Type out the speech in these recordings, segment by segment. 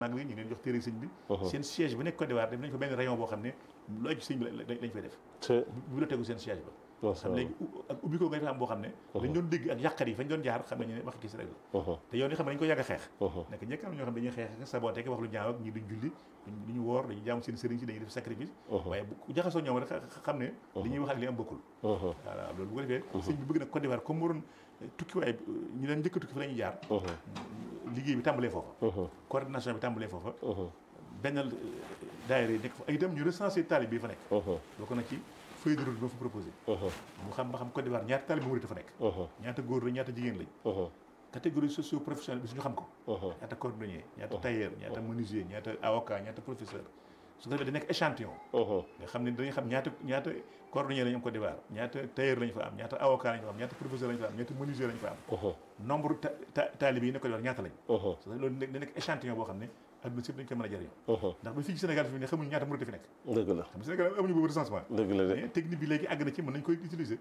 maa ngi ñu ngi leen jox téere sëñ bi seen siège bi nekk Côte d'Ivoire def nañ fa benn rayon boo xam ne lu aju sëñ bi lañ fay def bibliothèque seen siège ba xam léegi ak ubbi ko nga fa am boo xam ne dañ doon dégg ak yàqat yi fañ doon jaar xam nañu ne wax gis rek la te yow ni xam ne dañ ko yàgg a xeex nekk ñëkk am ñoo xam ne dañuy xeex ak saboté wax lu ñaaw ak ñi duñ julli duñu woor dañuy jaamu seen sëriñ si dañuy def sacrifice waaye bu jaxasoo ñoom rek xam ne li ñuy wax ak li am bokkul voilà loolu bu ko defee sëñ bi bëgg nag Côte d'Ivoire comme mu doon tukki waaye ñu leen njëkk tukki fa la ñuy jaar liggéey bi tàmbalee foofa coordination bi tàmbalee foofa benn daayira yi nekk fa ay itam ñu recensé taalib bi fa nekk bokk na ci feuille de route bi ma fa proposé mu xam ba xam Côte d'Ivoire ñaata taalib murid fa nekk ñaata góor la ñaata jigéen lañ catégorie socio professionnelle bi suñu xam ko ñaata cordonnier ñaata tailleur ñaata menuisier ñaata avocat ñaata professeur su ko defee da nekk échantillon nga xam ne dañuy xam ñaata ñaata cordonnier lañu am Côte d'Ivoire ñaata tailleur lañu fa am ñaata avocat lañu fa am ñaata professeur lañu fa am ñaata menuisier lañu fa am nombre taalib yi nekk Côte d'Ivoire ñaata lañ loolu da nekk échantillon boo xam ne adduna si dañ ko mën a jëriñoo ndax ba fii ci Sénégal fi ne xamuñu ñaata murid fi nekk dëgg la xam Sénégal amuñu boobu recensement dëgg la mais technique bi léegi àgg na ci mën nañ koy utiliser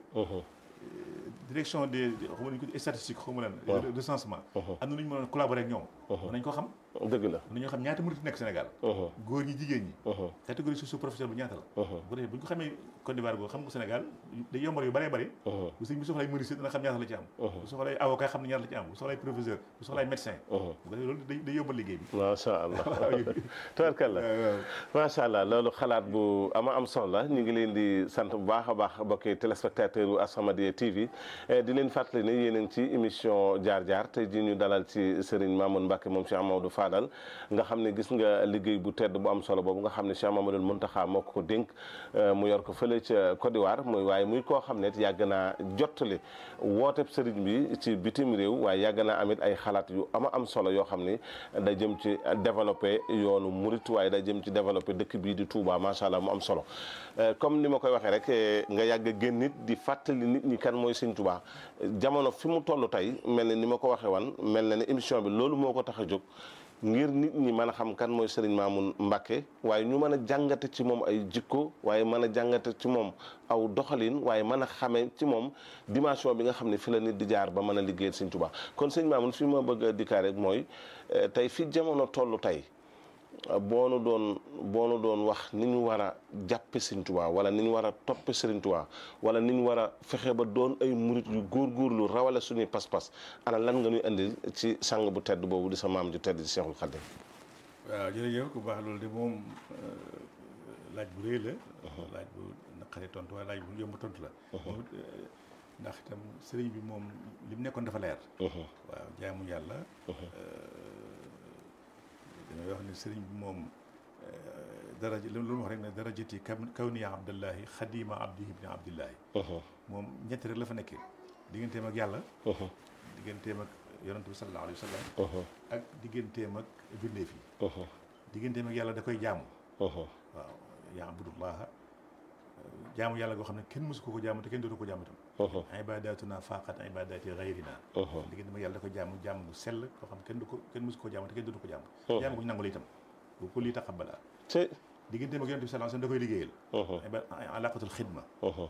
direction des xaw ma nañu ko statistique xaw ma lan recensement am na nu ñu mën a collaborer ak ñoom mën nañ ko xam dëgg la mën nañoo xam ñaata murid nekk Sénégal góor ñi jigéen ñi catégorie socio professionnelle bu ñaata la bu ko defee bu ñu ko xamee Côte d'Ivoire boobu xam ko Sénégal day yombal yu bëree bëri bu sëñ bi soxlay menuisier dina xam ñaata la ci am bu soxlay avocat xam ne ñaata la ci am bu soxlay professeur bu soxlay médecin bu ko defee loolu day yombal liggéey bi macha allah tabarkalla macha allah loolu xalaat bu ama am solo la ñu ngi leen di sant bu baax a baax mbokki téléspectateur u As-Samadiyya TV di leen fàttali ne yéen a ngi ci émission jaar jaar tey ji ñu dalal ci Serigne Mamoune Mbacke moom Cheikh Amadou Fadal nga xam ne gis nga liggéey bu tedd bu am solo boobu nga xam ne Cheikh Mamadou Mountakha moo ko ko dénk mu yor ko fële ca Côte d'Ivoire muy waaye muy koo xam ne yàgg naa jottali wooteb Serigne bi ci bitim réew waaye yàgg naa amit ay xalaat yu ama am solo yoo xam ni da jëm ci développé yoonu murit waaye da jëm ci développé dëkk bii di Touba macha allah mu am solo comme ni ma koy waxee rek nga yàgg a génn nit di fàttali nit ñi kan mooy Serigne Touba jamono fi mu toll tey mel na ni ma ko waxee wan mel na ne émission bi loolu moo ko tax a jóg ngir nit ñi mën a xam kan mooy Serigne Mamoune Mbacke waaye ñu mën a jàngate ci moom ay jikko waaye mën a jàngate ci moom aw doxalin waaye mën a xamee ci moom dimension bi nga xam ne fi la nit di jaar ba mën a liggéeyal Serigne Touba kon Serigne Mamoune fi ma bëgg a dikkaat rek mooy tey fi jamono toll tey boo nu doon boo nu doon wax ni ñu war a jàppe Serigne Touba wala ni ñu war a toppe Serigne Touba wala ni ñu war a fexe ba doon ay murit yu góorgóorlu rawale suñuy pas-pas ana lan nga ñuy indil ci sang bu tedd boobu di sa maam ju tedd di Cheikhul Khadim waaw jërëjëf ku baax loolu de moom laaj bu rëy la laaj bu naqari tontu waaye laaj bu yomb tontu la moom ndax itam sëriñ bi moom li mu nekkoon dafa leer waaw jaamu yàlla damay wax ne sëriñ bi moom daraja lu mu wax rek ne darajati kaw niya abdallahi xadima abdihi ibni abdillahi moom ñetti rek la fa nekkee digganteem ak yàlla digganteem ak yonent bi sallallahu alayhi wa sallam ak digganteem ak bindeef yi digganteem ak yàlla da koy jaamu waaw yaabudullaha jaamu yàlla goo xam ne kenn mësu ko ko jaamu te kenn dootu ko jaamu tam ibadatuna faqat ibadati gayrina digganteem ak yàlla da koy jaamu jaamu bu sell koo xam kenn du ko kenn mësu ko ko jaamu te kenn dootu ko jaamu jaamu ko ñu nangu la itam bu ko lii taqabbala digganteem ak yonent bi sallallahu alayhi wa sallam da koy liggéeyal alaqatul xidma waaw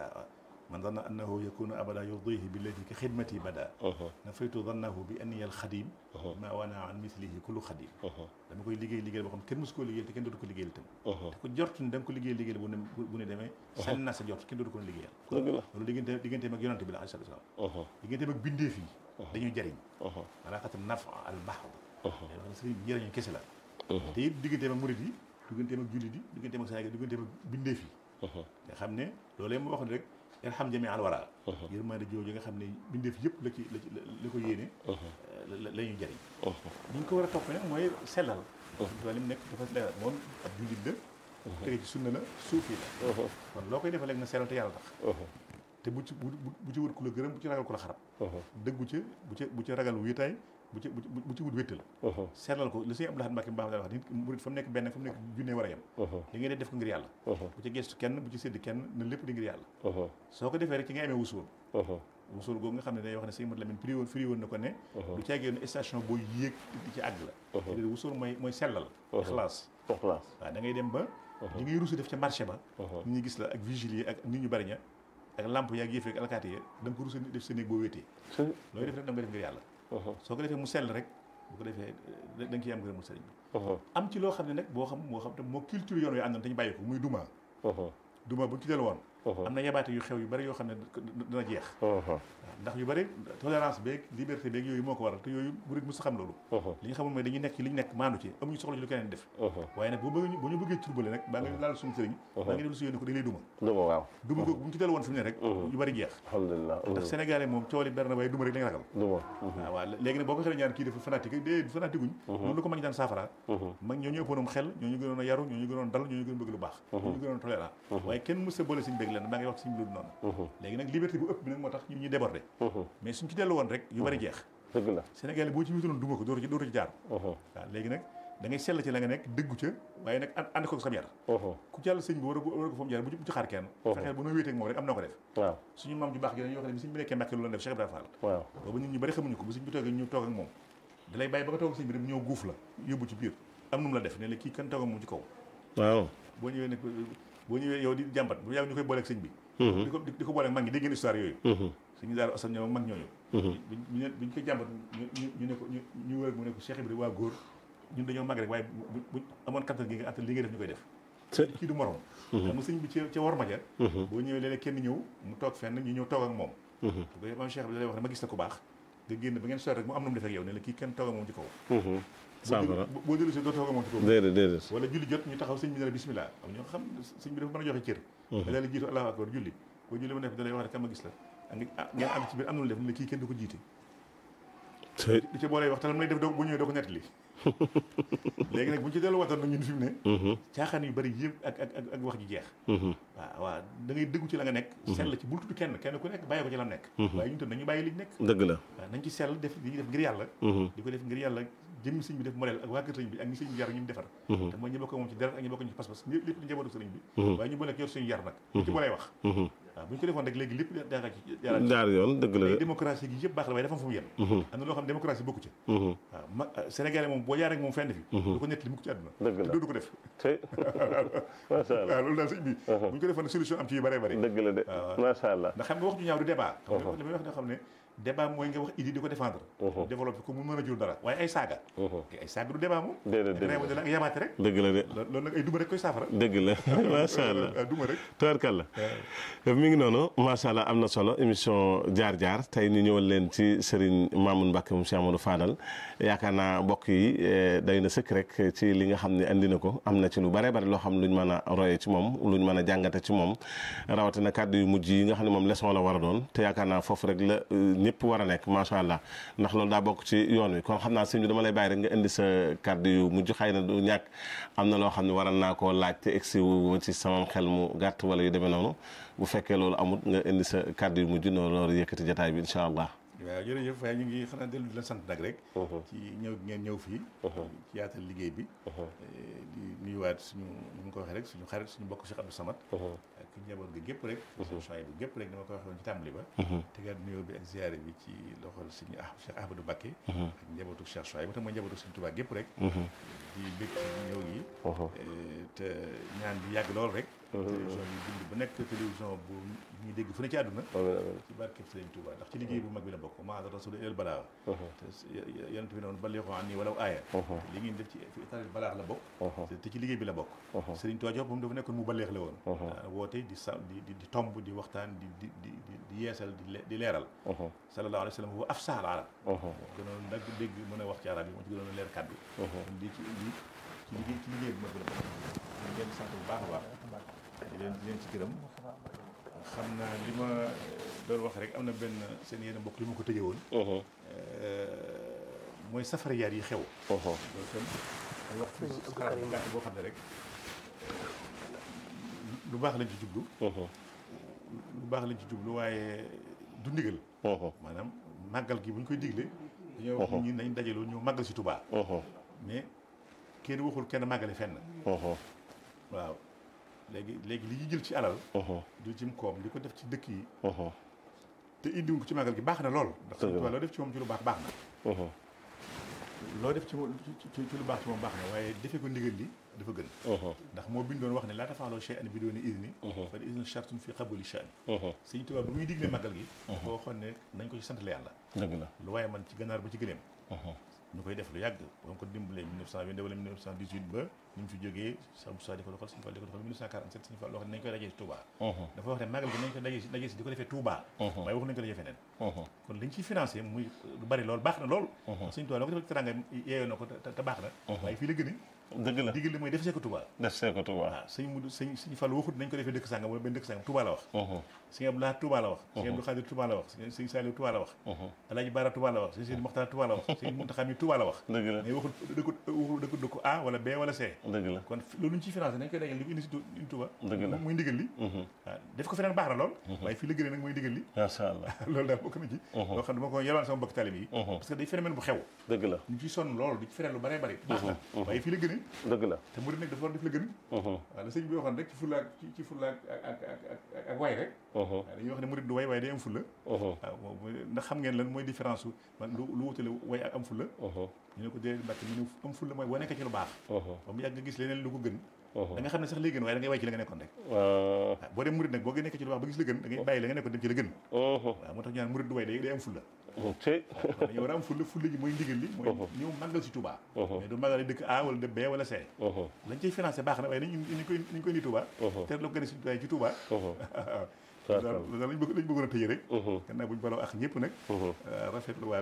man danna annahu yakunu abada yurdihi billati ka xidmati bada nafaytu dannahu bi anniya alxadim ma wana an mislihi kullu xadim dama koy liggéey liggéey boo xam kenn mësu koo liggéeyal te kenn dootu ko liggéeyal itam te ko jort ni da nga ko liggéey liggéeyal bu ne bu ne demee sànni naa sa jort kenn dootu ko liggéeyal loolu diggante digganteem ak yonante bi la alayhi salaam digganteem ak bindeef yi dañuy jariñ alaqatam nafa al bahd wax ne sëriñ bi njëriñu kese la te it digganteem ak murid yi digganteem ak jullit yi digganteem ak Sénégal digganteem ak bindeef yi nga xam ne loolee mu wax ne rek irham jami al wara yërmande jooju nga xam ne bindeef yëpp la ci la ci la ko yéene la ñuy jëriñ ñu ko war a topp nag mooy sellal wa li mu nekk dafa leeral moom ab jullit la tege ci sunna la suufi la kon loo koy defal léegi na sellal te yàlla tax te bu ci bu ci wut ku la gërëm bu ci ragal ku la xarab dëggu ca bu ca bu ca ragal wéetaay bu ci bu ci wut wéttal sellal ko li sëñ Abdou Lahad Mbacké mbaax da wax nit murit fa mu nekk benn fa mu nekk junne war a yem li ngay def def ko ngir yàlla bu ci gestu kenn bu ci sédd kenn na lépp di ngir yàlla soo ko defee rek ci nga amee wusuul wusuul googu nga xam ne day wax ne sëñ Mat Lamin firi woon firi woon na ko ne du caagee ne station boo yéeg di ci àgg la déedéet wusuul mooy mooy sellal ixlaas waaw da ngay dem ba li ngay rusu def ca marché ba nit ñi gis la ak vigile ak nit ñu bari ña ak lamp yaag yëf rek alkaati ya da nga ko rusu def sa néeg boo wéetee looy def rek da nga def ngir yàlla soo ko defee mu sell rek bu ko defee da nga ciy am ngërëmul sëriñ bi am ci loo xam ne nag boo xam moo xam te moo culture yoon wi àndoon te ñu bàyyi ko muy duma duma bu ñu ci dellu woon am na yabaate yu xew yu bari yoo xam ne dina jeex ndax yu bari tolérance beeg liberté beeg yooyu moo ko waral te yooyu murid mu sa xam loolu li ñu xamul mooy dañuy nekk ci li ñu nekk maandu ci amuñu soxla ci lu keneen def waaye nag bu bëgg bu ñu bëggee turbale nag baa nga laal suñu sëriñ baa nga def lu si yónni ko dañ lay duma duma waaw duma ko bu ñu ci dellu woon fi mu ne rek yu bari jeex alhamdulilah ndax sénégalais moom coow li bari na waaye duma rek lañ ragal duma waaw waaw léegi nag boo ko xëlee ñaan kii dafa fanatique dee fanatique guñ noonu la ko mag ñi daan saafara mag ñoo ñu ëppoon xel ñoo ñu gënoon a yaru ñoo ñu gënoon dal ñoo ñu gën bëgg lu baax ñoo ñu gënoon tolérant waaye kenn mës a boole suñu bëgg leen baa ngay wax suñu loolu noonu léegi nag liberté bu ëpp bi nag moo tax ñun ñu débordé mais suñ ci dellu woon rek yu bari jeex dëgg la sénégalais boo ci wituloon duma ko dootu ci dootu ci jaar waaw léegi nag da ngay sell ci la nga nekk dëggu ca waaye nag ànd ko sam yar ku jàll sëñ bi war a war a ko fa mu jaar bu ci xaar kenn fexeel bu noo wéeteeg moom rek am na ko def waaw suñu maam ju baax gi dañuy wax ne bi sëñ bi nekkee Mbàkke lu la def Cheikh Ibrahima Fall waaw boobu nit ñu bari xamuñu ko bu sëñ bi toogee ñu toog ak moom da lay bàyyi ba nga toog ak sëñ bi rek ñëw guuf la yóbbu ci biir am nu mu la def ne la kii kan toog ak moom ci kaw waaw boo ñëwee ne boo ñëwee yow di jàmbat bu yàgg ñu koy booleeg sëñ bi di ko di ko booleeg mag ñi dégg ngeen histoire yooyu suñu daal asan ñoom mag ñooñu buñ buñ koy jàmbat ñu ne ko ñu ñu wër mu ne ko Cheikh Ibrahima waa góor ñun dañoo mag rek waaye buñ amoon kattan gi nga attan li ngay def ñu koy def kii du morom xam nga sëñ bi ci ca war ma ja boo ñëwee léeg-léeg kenn ñëw mu toog fenn ñu ñëw toog ak moom bu ko maam Cheikh bi da lay wax ne ma gis la ku baax nga génn ba ngeen sori rek mu am na mu def ak yow ne la kii kenn toog ak moom ci kaw saafara boo dellu si doo toog ak moom ci kaw déedéet déedéet wala julli jot ñu taxaw sëñ bi ne la bismillah am ñoo xam sëñ bi dafa mën a joxe cër da la jiitu allahu akbar julli boo julli ba nekk da lay wax ne kam ma gis la ngeen am ci biir am na lu def ne la kii kenn du ko jiite di ci boo lay wax te lam lay def doo bu ñëwee doo ko nettali léegi nag bu ñu ci dellu waxtaan nag ñun fi mu ne caaxaan yu bari yëpp ak ak ak wax ji jeex waaw waaw da ngay dëggu ci la nga nekk sell ci bul tudd kenn kenn ku nekk bàyyi ko ci la nekk waaye ñun tam nañu bàyyi liñ nekk dëgg la waaw nañ ci sell def li ñuy def ngir yàlla di ko def ngir yàlla jëmmi sëñ bi def modèle ak waa kër sëñ bi ak ñi sëñ bi yar ñu defar te mooy ñu bokk moom ci deret ak ñu bokk ñu ci pas-pas lépp lépp di njabootu sëriñ bi waaye ñu boole ak yor suñu yar nag ñu ci boolee wax waaw bu ñu ko defoon rek léegi lépp daara ci jaar yoon dëgg la démocratie gi yëpp baax la waaye dafa am fu mu yem am na loo xam ne démocratie bokku ci waaw ma sénégalais moom boo jaar rek moom fenn fi du ko nekk li mukk ci àdduna dëgg la du ko def macha allah waaw loolu daal sëñ bi bu ñu ko defoon solution am ci yu bëree bëri dëgg la de macha allah ndax xam nga wax ju ñaaw du débat xam nga li may wax ne xam ne débat mooy nga wax idée di ko défendre développé ko mu mën a jur dara waaye ay saaga ay saaga du débat moom déedéet déedéet da la ak yamaate rek dëgg la de loolu nag ay duma rek koy saafara dëgg la macha allah duma rek tubarkalla mi ngi noonu macha allah am na solo émission jaar jaar tey ñu ñëwal leen ci Serigne Mamoune Mbacke moom Cheikh Amadou Fadal yaakaar naa mbokk yi day na sëkk rek ci li nga xam ne andi na ko am na ci lu bare bare loo xam luñ mën a roye ci moom luñ mën a jàngate ci moom rawatina kàddu yu mujj yi nga xam ne moom leçon la war a doon te yaakaar naa foofu rek la ñëpp war a nekk macha allah ndax loolu daa bokk ci yoon wi kon xam naa sëñ bi dama lay bàyyi rek nga indi sa kàddu yu mujj xëy na du ñàkk am na loo xam ne waral naa koo laaj te egsi wu ci sama xel mu gàtt wala yu demee noonu bu fekkee loolu amut nga indi sa kàddu yu mujj noonu loolu yëkkati jataay bi incha allah. waaw jërëjëf waaye ñu ngi xanaa dellu di la sant nag rek. ci ñëw ngeen ñëw fii. ci yaatal liggéey bi. di nuyuwaat suñu ni mu ko waxee rek suñu xarit suñu mbokk Cheikh Abdou Samad. ak njaboot gi gépp rek. suñu champs bi gépp rek dama ko waxee woon ci tàmbali ba. tegaat nuyoo bi ak ziare bi ci loxol suñu ah Cheikh Ahmadou Mbacké. ak njabootu Cheikh Chouaib ba tam mooy njabootu suñu Tuubaa gépp rek. di bëgg ci ñëw gi. te ñaan bi yàgg lool rek. télévision bi bind bu nekk télévision bu ñuy dégg fu ne ci àdduna ci barkeb Sëriñ Tuuba ndax ci liggéey bu mag bi la bokk maa rasul el balaa te yonent bi noonu balixoo an nii walaw aaya li ngeen def ci fi itaril balaax la bokk te ci liggéey bi la bokk Sëriñ Tuuba jox moom dafa nekkoon mu baleex la woon woote di sa di di tomb di waxtaan di di di di yeesal di leeral sallallahu alayhi wa sallam wa afsahal arab gënoon nag dégg mën a wax ci arab yi moo ci gënoon a leer kàddu di ci li ci liggéey ci liggéey bi mag bi la bokk ñu ngeen sant bu baax a baax di leen di leen ci gërëm xam naa li ma doon wax rek am na benn seen yenn mbokk li ma ko tëjee woon mooy safariyaat yi xew loolu tam ay wax xalaat bu gàtt boo xam ne rek lu baax lañ ci jublu lu baax lañ ci jublu waaye du ndigal maanaam màggal gi bu ñu koy digle dañoo wax nit ñi nañ dajaloo ñëw màggal si Tuubaa mais kenn waxul kenn màggale fenn waaw léegi léegi li ñu jël ci alal du cim koom di ko def ci dëkk yi te indiwuñ ko ci màggal gi baax na lool ndax Sëñ Tuubaa loo def ci moom ci lu baax baax na loo def ci moom ci lu baax ci moom baax na waaye defee ko ndigal li dafa gën ndax moo bindoon wax ne laa tafaaloo shay'an bi dooni idni fa idni shartun fi qabuli sha'ni Sëñ Tuubaa bu muy digle màggal gi boo xoon ne nañ ko ci sant la yàlla dëgg la lu waaye man ci ganaar ba ci gëleem ñu koy def lu yàgg ba ko dimbalee 1920 wala 1918 ba ñu fi jógee Cheikh Moussa di ko doxal Sëñ Fall di ko doxal 1947 Sëñ Fall loo xam ne nañ koy dajee si Touba dafa wax ne màggal gi nañ ko dajee si dajee si di ko defee Touba waaye wax nañ ko dajee feneen kon liñ ciy financé muy lu bari loolu baax na lool Sëñ Touba loo ko defal teranga yeeyoo na ko te baax na waaye fii la gën dëgg la digal li mooy def see ko Touba def see ko Touba waaw sëñ mu sëñ sëñ Fall waxut nañ ko defee dëkk sàngam wala benn dëkk sàngam Touba la wax sëñ Abdoulaye Touba la wax sëñ Abdou Khadir Touba la wax sëñ Saliou Touba la wax Alaaji Bara Touba la wax sëñ Sidi Mokhtar Touba la wax sëñ Mountakha mi Touba la wax dëgg la mais waxut dëkku waxut dëkku dëkku A wala B wala C dëgg la kon loolu ñu ciy financé nañ koy dajal li ko indi si Touba dëgg la muy ndigal li waaw def ko feneen baax na lool waaye fii la gënee nag mooy ndigal li macha allah loolu daal bokk na ci loo xam ne dama ko yelwaan sama mbokk talib yi parce que day phénomène bu xew dëgg la ñu ciy sonn loolu di ci fereel lu bëree bëri baax na waaye fii la gënee dëgg la te murid nag dafa war def la gën waaw la sëñ bi waxoon rek ci fulla ak ci fulla ak ak ak ak way rek waaw dañuy wax ne murid du way waaye day am fulla waaw ndax xam ngeen lan mooy différence su man lu lu wutale way ak am fulla ñu ne ko déedéet mbàkk ñu ne am fulla mooy boo nekkee ci lu baax ba mu yàgg nga gis leneen lu ko gën da nga xam ne sax li gën waaye da ngay way ci la nga nekkoon rek waaw boo dem murid nag boo nekkee ci lu baax ba gis la gën da ngay bàyyi la nga nekkoon dem ci la gën waaw moo tax ñu naan murid du way day day am fulla tey dañu war a am fulla fulla ji mooy ndigal li mooy ñëw màggal si Touba mais du màggal dëkk A wala de B wala C lañ cay financé baax na waaye nañ ñu koy nañ koy indi Touba te la ko gën a si ci Touba loolu lañ bëgg lañ bëggoon a tëjee rek gannaaw buñu baloo ak ñëpp nag rafetlu waat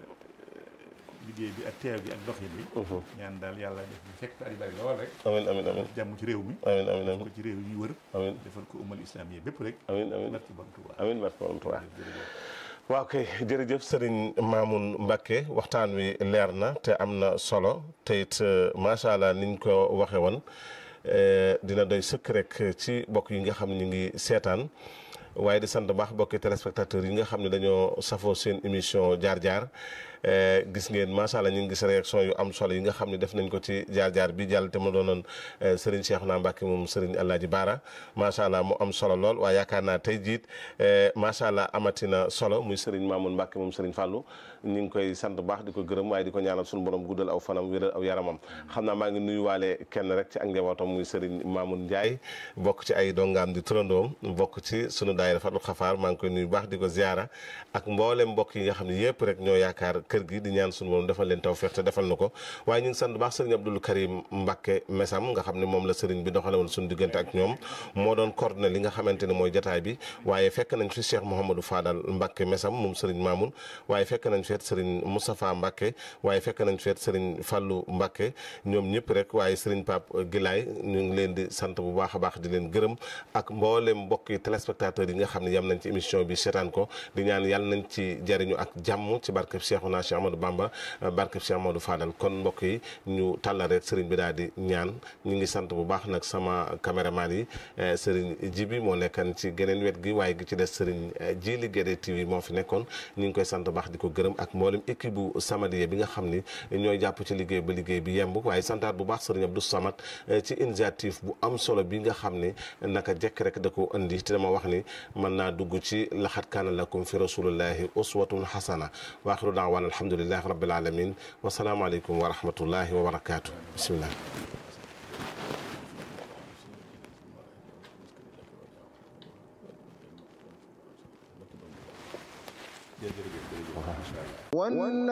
liggéey bi ak teew bi ak doxin bi ñaan daal yàlla def ñu fekk at yu bari lool rek amiin amiin amiin jàmm ci réew mi amiin amiin def ko ci réew yi ñuy wër amiin defal ko umal islam yi bépp rek amiin amiin barki borom Touba amiin barke borom Touba waaw kay jërëjëf sëriñ Mamoun Mbacke waxtaan wi leer na te am na solo te it macha allah niñ ko waxe woon dina doy sëkk rek ci bokk yi nga xam ñu ngi seetaan waaye di sant baax bokki téléspectateurs yi nga xam ne dañoo safoo seen émission jaar-jaar gis ngeen macha allah ñu ngi gis réaction yu am solo yi nga xam ne def nañ ko ci jaar-jaar bi jàll te ma doonoon Serigne Cheikhouna Mbacke moom Serigne Alaaji Baara macha allah mu am solo lool waaye yaakaar naa tey jiit macha allah amatina solo muy Serigne Mamoun Mbacke moom Serigne Fallou ñu ngi koy sant baax di ko gërëm waaye di ko ñaanal suñu borom guddal aw fanam wéral aw yaramam xam naa maa ngi nuyuwaale kenn rek ci ak njabootam muy Serigne Mamoun Ndiaye bokk ci ay dongaam di turandoom bokk ci sunu daayira Fatou Xafaar maa ngi koy nuyu baax di ko ziara ak mboolem mbokk yi nga xam ne yëpp rek ñoo yaakaar kër gi di ñaan suñu borom defal leen tawfeex te defal na ko waaye ñu ngi sant baax sëriñ Abdoul Karim Mbacke Mesam nga xam ne moom la sëriñ bi doxale woon suñu diggante ak ñoom moo doon coordonné li nga xamante ne mooy jataay bi waaye fekk nañ fi Cheikh Mouhamadou Fadal Mbacke Mesam moom sëriñ Mamoun waaye fekk nañ feet sëriñ Moustapha Mbacke waaye fekk nañ feet sëriñ Fallou Mbacke ñoom ñëpp rek waaye sëriñ Pape Gilaay ñu ngi leen di sant bu baax a baax di leen gërëm ak mboolem mbokki téléspectateurs yi nga xam ne yam nañ ci émission bi seetaan ko di ñaan yàlla nañ ci jariñu ak jàmm ci barkeb Cheikhouna Cheikh Amadou Bamba barkeb Cheikh Amadou Fadal kon mbokk yi ñu tàllal rek sëriñ bi daal di ñaan ñu ngi sant bu baax nag sama caméraman yi sëriñ Jibi moo nekkan ci geneen wet gi waaye gi ci des sëriñ Jili Guédé TV moo fi nekkoon ñu ngi koy sant bu baax di ko gërëm ak mboolem équipe bu Samadiyya bi nga xam ni ñooy jàpp ci liggéey ba liggéey bi yemb waaye santaat bu baax sëriñ Abdou Samad ci initiative bu am solo bi nga xam ni naka jekk rek da ko indi te dama wax ni mën naa dugg ci laxat kaana lakum fi rasulillahi uswatun hasana wa axiru daawana alhamdulillahi rabbil alamin wa salaamu aleykum wa rahmatullahi wa barakaatu bismillah jërëjëf jërëjëf